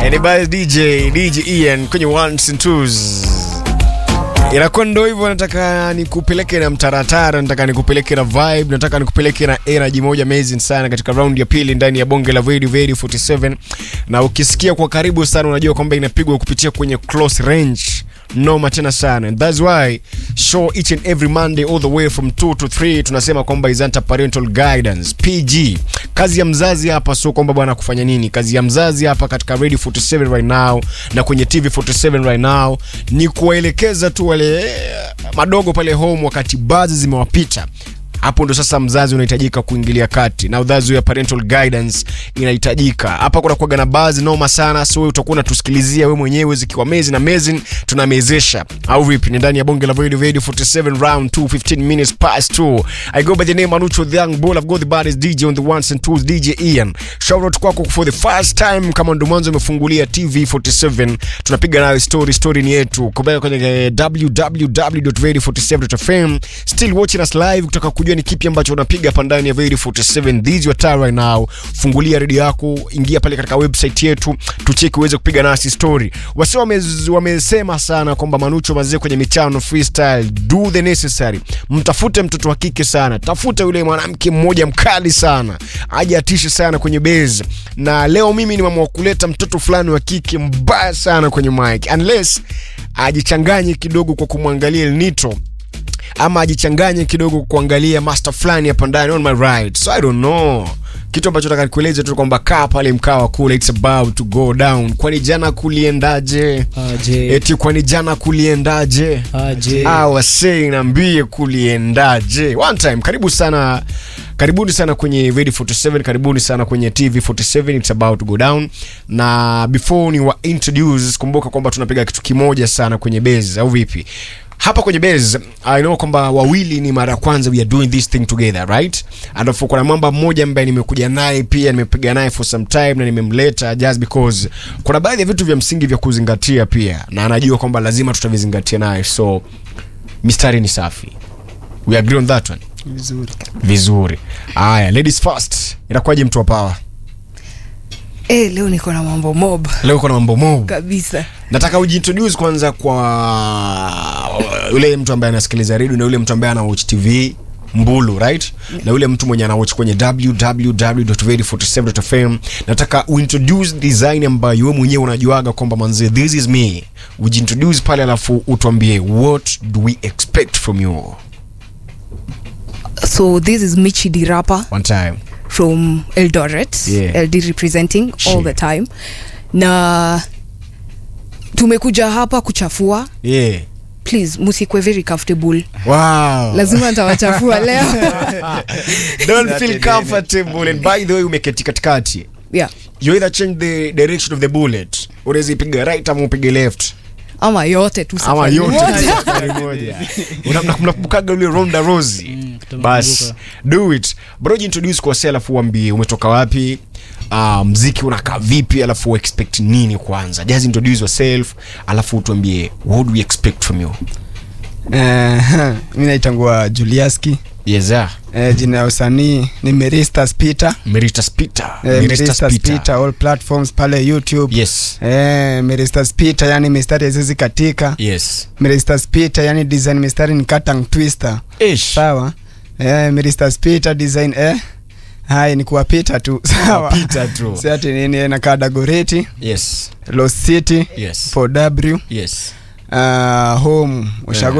Anybody DJ DJ Ian kwenye ones and twos. Inakuwa ndo hivyo, nataka nikupeleke na mtaratara, nataka nikupeleke na vibe, nataka nikupeleke na energy moja amazing sana katika round ya pili ndani ya bonge la Very Very 47, na ukisikia kwa karibu sana unajua kwamba inapigwa kupitia kwenye close range noma tena sana and that's why show each and every monday all the way from 2 to 3 tunasema kwamba is under parental guidance pg kazi ya mzazi hapa sio kwamba bwana kufanya nini kazi ya mzazi hapa katika radio 47 right now na kwenye tv 47 right now ni kuwaelekeza tu wale eh, madogo pale home wakati baadhi zimewapita hapo ndo sasa mzazi unahitajika kuingilia kati na udhazi ya parental guidance inahitajika hapa kuna kuaga na baadhi noma sana so wewe utakuwa unatusikilizia wewe mwenyewe zikiwa mezi na mezi tunamezesha au vipi ni ndani ya bonge la radio radio 47 round 2 15 minutes past 2 i go by the name Anucho the young bull i've got the baddest dj on the ones and twos dj Ian shout out kwako for the first time kama ndo mwanzo umefungulia tv 47 tunapiga nayo story story ni yetu kubaya kwenye eh, www.radio47.fm still watching us live kutaka kujua ni kipi ambacho unapiga hapa ndani ya Radio 47 this is your time right now fungulia redio yako ingia pale katika website yetu tucheki uweze kupiga nasi story wasi wamez- wamesema sana kwamba manucho mazee kwenye michano freestyle do the necessary mtafute mtoto wa kike sana tafuta yule mwanamke mmoja mkali sana aje atishe sana kwenye base na leo mimi nimeamua kuleta mtoto fulani wa kike mbaya sana kwenye mic unless ajichanganye kidogo kwa kumwangalia El Nitro ama ajichanganye kidogo kuangalia master fulani hapa ndani on my right so i don't know kitu ambacho nataka nikueleze tu kwamba kaa pale mkawa kule it's about to go down kwani jana kuliendaje Aje. eti kwani jana kuliendaje Aje. Ah, wasei nambie kuliendaje one time karibu sana karibuni sana kwenye radio 47 karibuni sana kwenye tv 47 it's about to go down na before ni wa introduce kumbuka kwamba tunapiga kitu kimoja sana kwenye base au vipi hapa kwenye base i know kwamba wawili ni mara ya kwanza we are doing this thing together right alafu kuna mwamba mmoja ambaye nimekuja naye pia nimepiga naye for some time na nimemleta just because kuna baadhi ya vitu vya msingi vya kuzingatia pia na anajua kwamba lazima tutavizingatia naye so mistari ni safi we agree on that one Vizuri. vizuri haya ladies first inakuwaje mtu wa power Eh, leo niko na mambo mob leo kuna mambo mob kabisa. nataka ujiintroduce kwanza kwa yule mtu ambaye anasikiliza redio na yule mtu ambaye anawatch tv mbulu right na yule mtu mwenye anawatch kwenye www.radio47.fm nataka uintroduce design ambayo wewe mwenyewe unajuaga kwamba manze this is me ujiintroduce pale alafu utuambie what do we expect from you So this is Michi the rapper one time from Eldoret. Yeah. LD representing all Shit. the time. Na tumekuja hapa kuchafua. yeah Please, musikwe very comfortable. wow Lazima nitawachafua leo. don't feel comfortable and by the way umeketi katikati yeah. you either change the direction of the bullet unaweza ipiga right ama upige left Ama yote tu ama safari yote moja. safari moja Una- mna- mnakumbukaga ule ronda rosi Mm, kutamkumbuka. bas do it bro introduce kwa sasa alafu uambie umetoka wapi uh, mziki unakaa vipi alafu expect nini kwanza just introduce yourself alafu utuambie what do we expect from you Eh, mi naitangua juliaski yes sir eh, jina ya usanii ni meristas peter meritus peter eh, Meritus meristas Peter. peter all platforms pale youtube yes eh, meristas peter yani mistari hazizi katika yes meristas peter yani design mistari ni katang twister ish sawa eh, meristas peter design eh hai ni kuwapita tu sawa Kuwapita tu. si ati nini eh, nakaa dagoreti yes los city yes 4w yes uh, home ushago